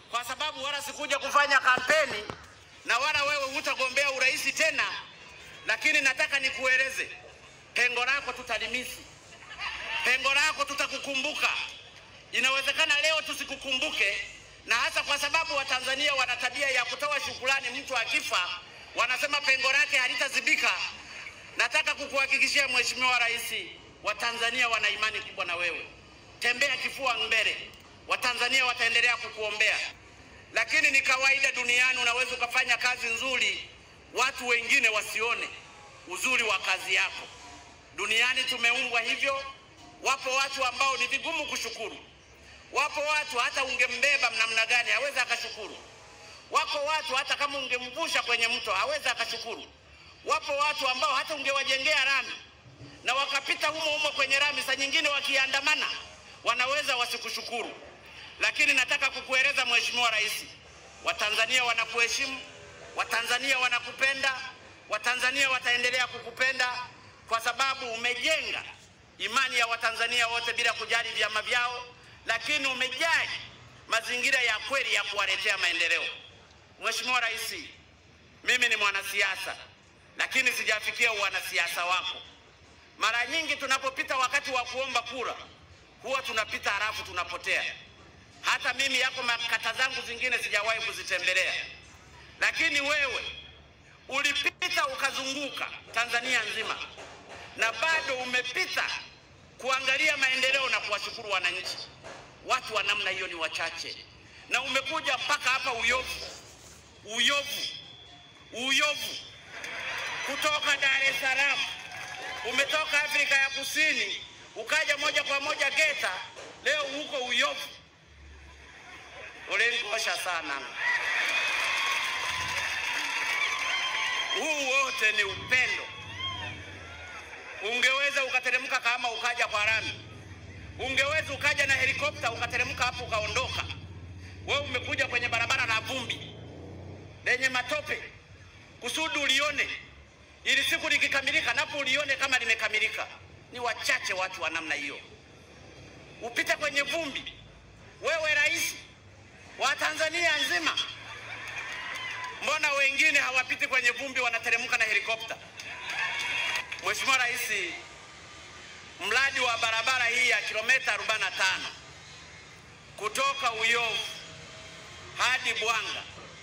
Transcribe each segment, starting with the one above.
kwa sababu wala sikuja kufanya kampeni na wala wewe hutagombea urais tena, lakini nataka nikueleze pengo lako tutalimisi, pengo lako tutakukumbuka. Inawezekana leo tusikukumbuke, na hasa kwa sababu Watanzania wana tabia ya kutoa shukrani mtu akifa, wanasema pengo lake halitazibika. Nataka kukuhakikishia Mheshimiwa Rais, Watanzania wana imani kubwa na wewe. Tembea kifua mbele, Watanzania wataendelea kukuombea. Lakini ni kawaida duniani, unaweza ukafanya kazi nzuri, watu wengine wasione uzuri wa kazi yako. Duniani tumeumbwa hivyo. Wapo watu ambao ni vigumu kushukuru. Wapo watu hata ungembeba namna gani hawezi akashukuru. Wako watu hata kama ungemvusha kwenye mto hawezi akashukuru. Wapo watu ambao hata ungewajengea rami na wakapita humo humo kwenye rami, saa nyingine wakiandamana wanaweza wasikushukuru. Lakini nataka kukueleza Mheshimiwa Rais, Watanzania wanakuheshimu, Watanzania wanakupenda, Watanzania wataendelea kukupenda kwa sababu umejenga imani ya Watanzania wote bila kujali vyama vyao, lakini umejali mazingira ya kweli ya kuwaletea maendeleo. Mheshimiwa Rais, mimi ni mwanasiasa lakini sijafikia uwanasiasa wako. Mara nyingi tunapopita wakati wa kuomba kura huwa tunapita halafu tunapotea. Hata mimi yako makata zangu zingine sijawahi kuzitembelea, lakini wewe ulipita ukazunguka Tanzania nzima na bado umepita kuangalia maendeleo na kuwashukuru wananchi. Watu wa namna hiyo ni wachache, na umekuja mpaka hapa Uyovu, Uyovu, Uyovu kutoka Dar es Salaam, umetoka Afrika ya Kusini ukaja moja kwa moja Geta, leo huko Uyovu. Ulenikosha sana. Huu wote ni upendo. Ungeweza ukateremka kama ukaja kwa rami, ungeweza ukaja na helikopta ukateremka hapo ukaondoka. Wewe umekuja kwenye barabara la vumbi lenye matope kusudi ulione ili siku likikamilika napo ulione kama limekamilika. Ni wachache watu wa namna hiyo. Upite kwenye vumbi, wewe rais wa Tanzania nzima, mbona wengine hawapiti kwenye vumbi, wanateremka na helikopta? Mheshimiwa Rais, mradi wa barabara hii ya kilomita 45 kutoka Uyovu hadi Bwanga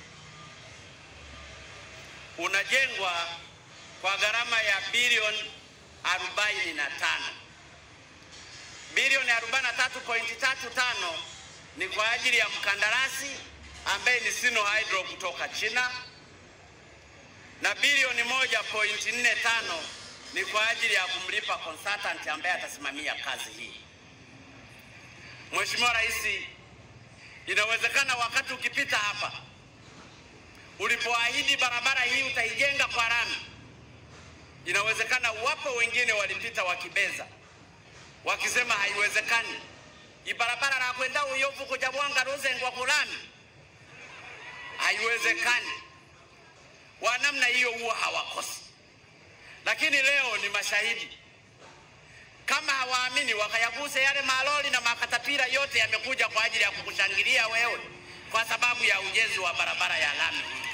unajengwa kwa gharama ya bilioni 45. Bilioni 43.35 ni kwa ajili ya mkandarasi ambaye ni Sino Hydro kutoka China na bilioni 1.45 ni kwa ajili ya kumlipa consultant ambaye atasimamia kazi hii. Mheshimiwa Rais, inawezekana wakati ukipita hapa ulipoahidi barabara hii utaijenga kwa lami, inawezekana wapo wengine walipita wakibeza, wakisema haiwezekani, ibarabara la kwenda Uyovu kuja Bwanga Ruzengwa kulami, haiwezekani. Wa namna hiyo huwa hawakosi, lakini leo ni mashahidi. Kama hawaamini wakayaguse yale malori na makatapira yote yamekuja kwa ajili ya kukushangilia wewe kwa sababu ya ujenzi wa barabara ya lami hii.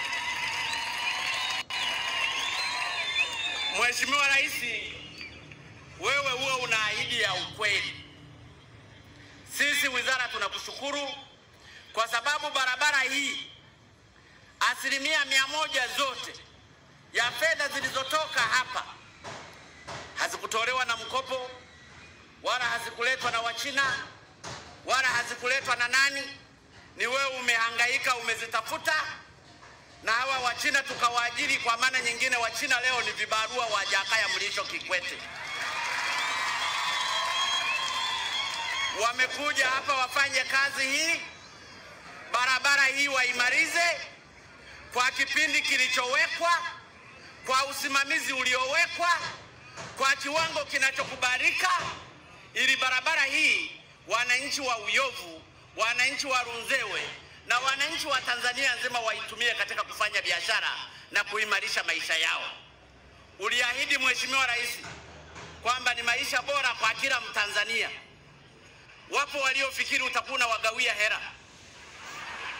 Mheshimiwa Rais, wewe huwe una ahidi ya ukweli. Sisi wizara tunakushukuru kwa sababu barabara hii asilimia mia moja zote ya fedha zilizotoka hapa hazikutolewa na mkopo wala hazikuletwa na Wachina wala hazikuletwa na nani. Ni wewe umehangaika, umezitafuta na hawa Wachina tukawaajiri. Kwa maana nyingine, Wachina leo ni vibarua wa Jakaya Mlisho Kikwete. Wamekuja hapa wafanye kazi hii, barabara hii waimalize kwa kipindi kilichowekwa, kwa usimamizi uliowekwa, kwa kiwango kinachokubalika, ili barabara hii wananchi wa Uyovu, wananchi wa Runzewe na wananchi wa Tanzania nzima waitumie katika kufanya biashara na kuimarisha maisha yao. Uliahidi Mheshimiwa Rais kwamba ni maisha bora kwa kila Mtanzania. Wapo waliofikiri utakuwa unawagawia hera.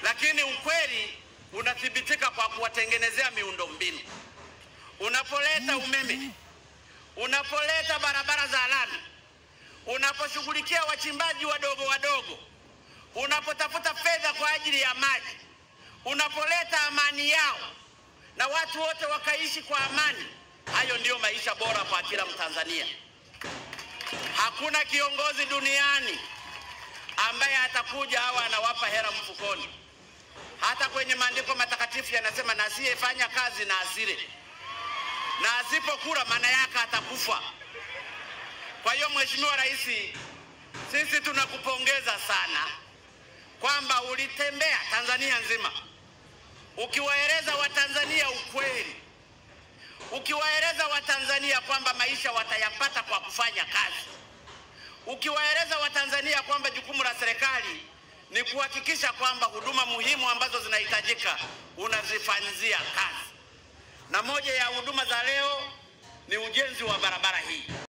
lakini ukweli unathibitika kwa kuwatengenezea miundombinu. Unapoleta umeme, unapoleta barabara za lami, unaposhughulikia wachimbaji wadogo wadogo, unapotafuta fedha kwa ajili ya maji, unapoleta amani yao na watu wote wakaishi kwa amani, hayo ndiyo maisha bora kwa kila Mtanzania. Hakuna kiongozi duniani ambaye atakuja hawa anawapa hela mfukoni. Hata kwenye maandiko matakatifu yanasema, na asiyefanya kazi na asile, na asipokula maana yake atakufa. Kwa hiyo Mheshimiwa Rais, sisi tunakupongeza sana kwamba ulitembea Tanzania nzima ukiwaeleza Watanzania ukweli, ukiwaeleza Watanzania kwamba maisha watayapata kwa kufanya kazi, ukiwaeleza Watanzania kwamba jukumu la serikali ni kuhakikisha kwamba huduma muhimu ambazo zinahitajika unazifanyizia kazi, na moja ya huduma za leo ni ujenzi wa barabara hii.